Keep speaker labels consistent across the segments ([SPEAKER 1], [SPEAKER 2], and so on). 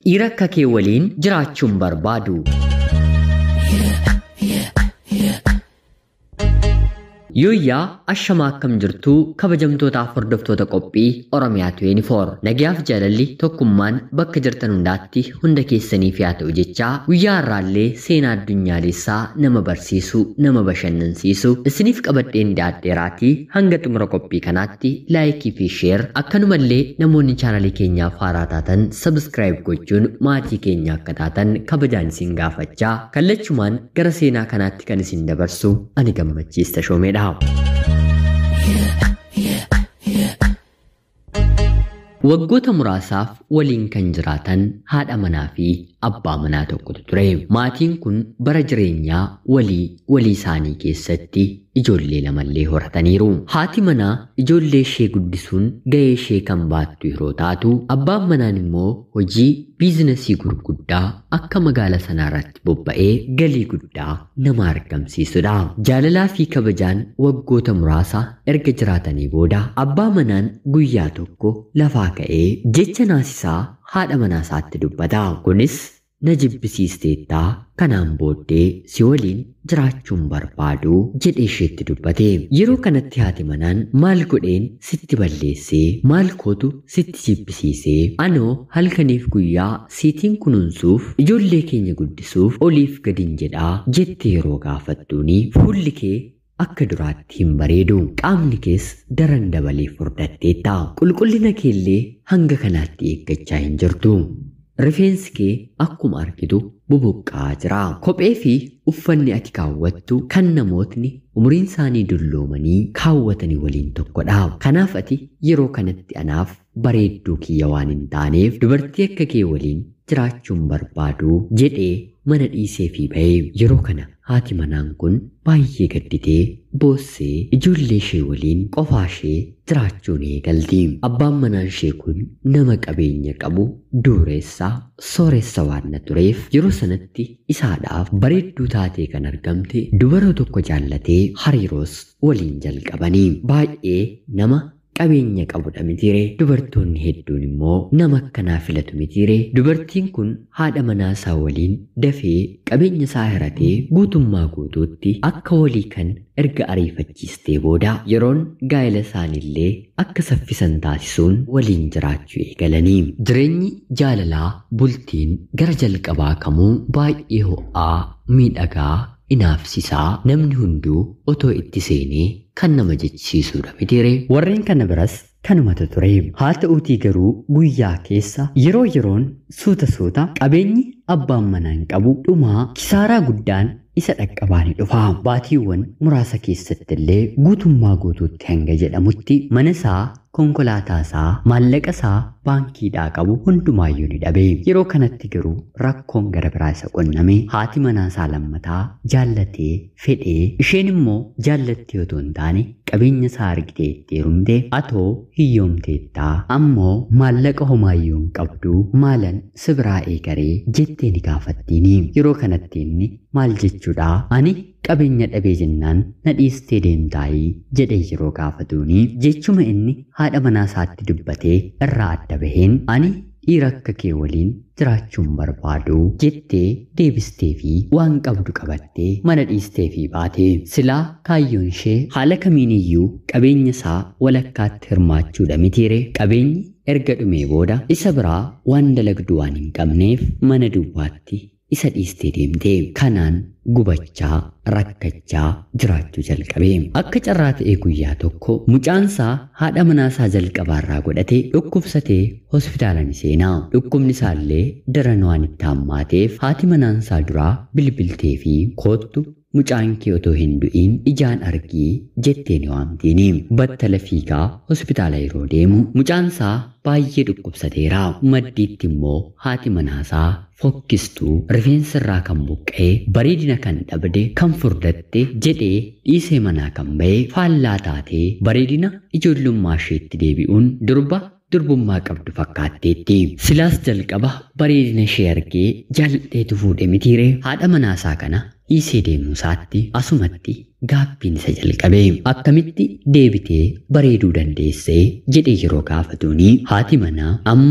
[SPEAKER 1] dhiira akka kee waliin jiraachuun barbaadu. Yooyyaa ashamaa akkam jirtuu kabajamtootaaf hordoftoota qophii Oromiyaa 24 nagayaaf jaalalli tokkummaan bakka jirtan hundaatti hunda keessaniif yaa ta'u jechaa guyyaa har'aallee seenaa addunyaalessaa nama barsiisu nama bashannansiisu isiniif qabadheen dhiyaadheeraatii hanga xumura qophii kanaatti laayikii fi sheer akkanumallee namoonni chaanalii keenyaaf haaraa taatan sabskraayib gochuun maatii keenya akka taatan kabajaan isin gaafachaa kallachumaan gara seenaa kanaatti kan isin dabarsu ani gammachiista shoomeedha. Waggoota muraasaaf waliin kan jiraatan haadha manaa fi abbaa manaa tokkotu ture. Maatiin kun bara jireenyaa walii walii isaanii keessatti ijoollee lamallee horataniiru. Haati manaa ijoollee ishee guddisuun gahee ishee kan baattu yeroo taatu, abbaan manaan immoo hojii biizinasii gurguddaa akka magaala sanaa irratti bobba'ee galii guddaa nama argamsiisudha. Jaalalaa fi kabajaan waggoota muraasa erga jiraatanii booda abbaa manaan guyyaa tokko lafaa ka'ee jecha naasisaa haadha manaa isaatti dubbata. Kunis na jibbisiisteettaa kanaan booddee si waliin jiraachuun barbaadu jedhee isheetti dubbate. Yeroo kanatti haati manaan maal godheen sitti balleessee maal kootu sitti jibbisiisee anoo halkaniif guyyaa siitiin kunuunsuuf ijoollee keenya guddisuuf oliif gadin jedhaa jette yeroo gaafattuuni fuulli kee akka duraatti hin bareedu qaamni kees daran dabalee furdatteetta qulqullina keellee hanga kanaatti eeggachaa hin jirtu. Rifeensi kee akkuma argitu bubuqqaa jira. Kophee fi uffanni ati kaawwattu kan namootni umuriin isaanii dulloomanii kaawwatanii waliin tokkodha. Kanaaf ati yeroo kanatti anaaf bareedduu kiyya waan hin taaneef dubartii akka kee waliin jiraachuun barbaadu jedhee mana dhiisee fi ba'ee yeroo kana haati manaan kun baay'ee gadditee boossee ijoollee ishee waliin qofaa ishee jiraachuun eegalti. Abbaan manaan ishee kun nama qabeenya qabu dureessaa sooressa waan na tureef yeroo sanatti isaadhaaf bareedduu taatee kan argamte dubara tokko jaallatee hariiroos waliin jalqabanii baay'ee nama qabeenya qabudha mitiire dubartoonni hedduun immoo nama akkanaa filatu mitiire dubartiin kun haadha manaa isaa waliin dafee qabeenya isaa hiratee guutummaa guutuutti akka walii kan erga ariifachiistee booda yeroon gaa'ela isaaniillee akka saffisan taasisuun waliin jiraachuu eegalanii jireenyi jaalalaa bultiin gara jalqabaa kamuu baay'ee ho'aa miidhagaa inaafsisaa namni hunduu otoo itti seenee kan nama jechisiisudha mitiire warreen kana biras kanumatu ture haa ta'uutii garuu guyyaa keessa yeroo yeroon suuta suuta qabeenyi abbaan manaan qabu dhumaa kisaaraa guddaan isa dhaqqabaa ni dhufa baatiiwwan muraasa keessatti illee guutummaa guutuutti hanga jedhamutti mana isaa konkolaataa isaa maallaqa isaa baankiidhaa qabu hundumaayyuu ni dhabe yeroo kanatti garuu rakkoon gara biraa isa qunname haati manaa isaa lammataa jaallatee fedhee isheen immoo jaallattee otoo hin taane qabeenya isaa argitee itti heerumte atoo hiyyoomteettaa ammoo maallaqa homaayyuu hin qabdu maalan sibiraa eegaree jettee ni gaafattiini yeroo kanatti inni maal jechuudha ani qabeenya dhabee jennaan na dhiistee deemtaayii jedhee yeroo gaafatuuni jechuma inni haadha manaa isaatti dubbatee irraa adda baheen ani dhiira akka kee waliin jiraachuun barbaadu jettee deebistee fi waan qabdu qabattee mana dhiistee fi baate silaa kaayyoon ishee haala kamiiniyyuu qabeenya isaa walakkaatti hirmaachuudha mitiire qabeenyi erga dhumee booda isa biraa waan dalagdu waan hin qabneef mana duwwaatti isa dhiistee deemte kanaan gubachaa rakkachaa jiraachuu jalqabe akka carraa ta'ee guyyaa tokko mucaansaa haadha manaasaa jalqabaarraa godhatee dhukkubsatee hospitaala ni seenaa dhukkubni isaallee daran waan itti hammaateef haati manaansaa duraa bilbiltee fi koottu mucaan kee otoo hin du'iin ijaan argii jettee ni waamtiini battala fiigaa hospitaala yeroo deemu mucaansaa baay'ee dhukkubsateera maddiitti immoo haati manaasaa fokkistuu rifeensa irraa kan buqqee bareedina kan dhabde kan furdatte jedhee dhiisee manaa kan ba'e faallaa taatee bareedina ijoollummaa isheetti deebi'uun durba durbummaa qabdu fakkaatteetti. Silaas jalqaba bareedina ishee argee jaalladheetu fuudhe mitiire haadha manaasaa kana dhiisee deemuu isaatti asumatti gaaffiin isa jalqabe akkamitti deebitee bareeduu dandeessee jedhee yeroo gaafatuuni haati manaa amma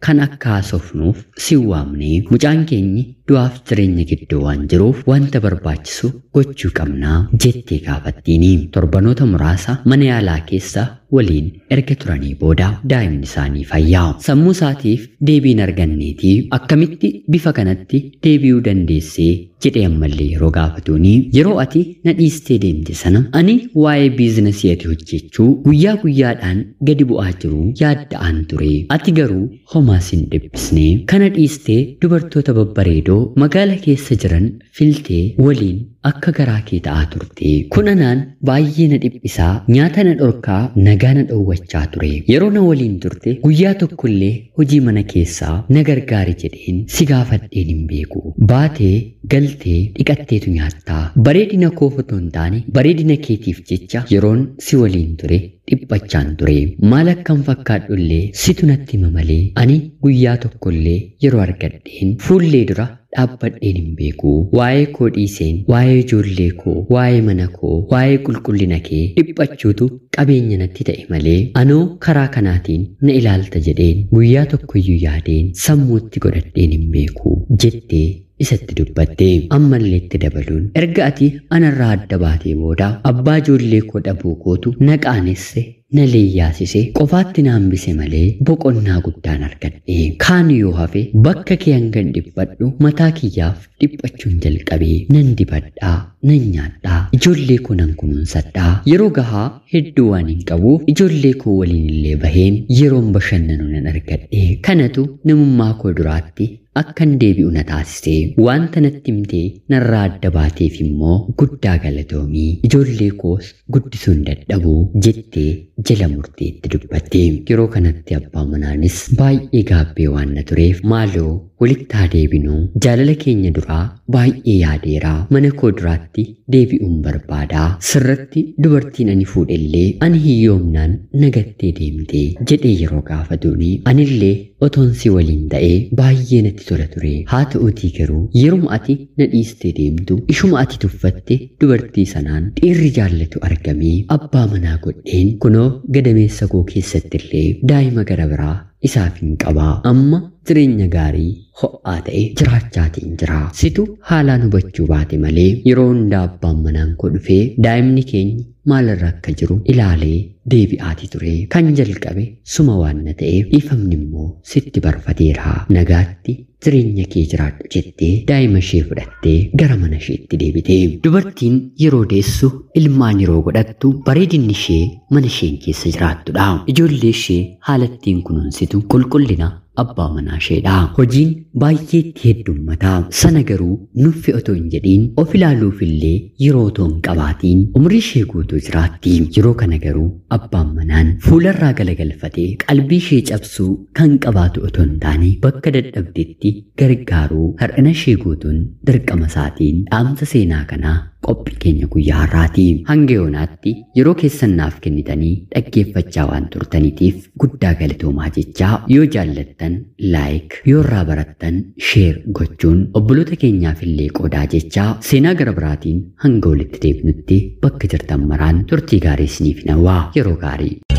[SPEAKER 1] kan akka haasofnuuf si waamnee mucaan keenyi du'aaf jireenya gidduu waan jiruuf wanta barbaachisu gochuu qabnaa jettee gaafattiini. Torbanoota muraasa mana yaalaa keessa waliin erga turanii booda daa'imni isaanii fayyaa. Sammuu isaatiif deebiin arganneetii akkamitti bifa kanatti deebi'uu dandeessee jedhee ammallee yeroo gaafatuuni yeroo ati na dhiistee deemte sana ani waa'ee biizinasii ati hojjechuu guyyaa guyyaadhaan gadi bu'aa jiru yaadda'aan ture ati garuu homaas hin dhiphifne kana dhiistee dubartoota babbareedoo magaala keessa jiran filtee waliin akka garaa kee ta'aa turte kun anaan baay'ee na dhiphisaa nyaata na dhorkaa nagaa na dhoowwachaa ture yeroo na waliin turte guyyaa tokkollee hojii mana keessaa na gargaari jedheen si gaafadheen hin beeku baatee galtee dhiqatteetu nyaattaa bareedina koo otoo hin taane bareedina keetiif jecha yeroon si waliin ture dhiphachaan ture maal akkan fakkaadhullee situ natti hima malee ani guyyaa tokkollee yeroo argadheen fuullee dura dhaabbadheen hin beeku waa'ee koo dhiiseen waa'ee ijoollee koo waa'ee mana koo waa'ee qulqullina kee dhiphachuutu qabeenya natti ta'e malee anoo karaa kanaatiin na ilaalta jedheen guyyaa tokkoyyuu yaadeen sammuutti godhadheen hin beeku jettee isatti dubbatte ammallee itti dabaluun erga ati anarraa adda baatee booda abbaa ijoollee koo dhabuu kootu na qaanesse na leeyyaasise qofaatti na hambise malee boqonnaa guddaan argadhe kaan yoo hafe bakka kee hangan dhiphadhu mataa kiyyaaf dhiphachuun jalqabee nan dibadhaa nan nyaadhaa ijoollee koo nan kunuunsadhaa yeroo gahaa hedduu waan hin qabuuf ijoollee koo waliin illee baheen yeroon bashannanu nan argadhe kanatu namummaa koo duraatti akkan deebi'u na taasise wanta natti himtee narraa adda baateef immoo guddaa galatoomii ijoollee koos guddisuun dadhabuu jettee jala murteetti dubbatte yeroo kanatti abbaa manaanis baay'ee gaabbee waan na tureef maaloo walitti haa deebinuu jaalala keenya duraa baay'ee yaadeeraa mana koo duraatti deebi'uun barbaadaa sirratti dubartiin ani fuudhellee ani hiyyoomnaan nagattee deemte jedhee yeroo gaafatuuni anillee otoon si waliin ta'ee baay'ee natti tola ture haa ta'uutii garuu yeruma ati na dhiistee deemtu ishuma ati tuffatte dubartii sanaan dhiirri jaallatu argamee abbaa manaa godheen kunoo gadameessa koo keessatti illee daa'ima gara biraa isaaf hin qabaa amma jireenya gaarii ho'aa ta'e jiraachaatiin jira situ haalaan hubachuu baate malee yeroo hundaa abbaan manaan koo dhufee daa'imni keenya maalirra akka jiru ilaalee deebi'aati ture kan jalqabe suma waan na ta'eef ifamni immoo sitti barfateera nagaatti jireenya kee jiraadhu jettee daa'ima ishee fudhattee gara mana isheetti deebite dubartiin yeroo deessu ilmaan yeroo godhattu bareedinni ishee mana isheen keessa jiraattudha ijoollee ishee haalattiin kunuunsitu qulqullina abbaa manaa isheedha hojiin baay'eetti heddummataa sana garuu nuffi otoo hin jedhiin of ilaaluufillee yeroo otoo hin qabaatiin umrii ishee guutuu jiraatti yeroo kana garuu abbaan manaan fuularraa galagalfatee qalbii ishee cabsuu kan qabaatu otoo hin taane bakka dadhabdetti gargaaruu har'ina ishee guutuun dirqama isaatiin dhaamsa seenaa kanaa qophii keenya guyyaa har'aati hanga yoonaatti yeroo keessan naaf kennitanii dhaggeeffachaa waan turtaniitiif guddaa galatoomaa jechaa yoo jaallattan laayik yoo irraa barattan sheer gochuun obboloota keenyaaf illee qoodaa jechaa seenaa gara biraatiin hanga walitti deebinutti bakka jirtan maraan turtii gaarii isiniif hawwaa yeroo gaarii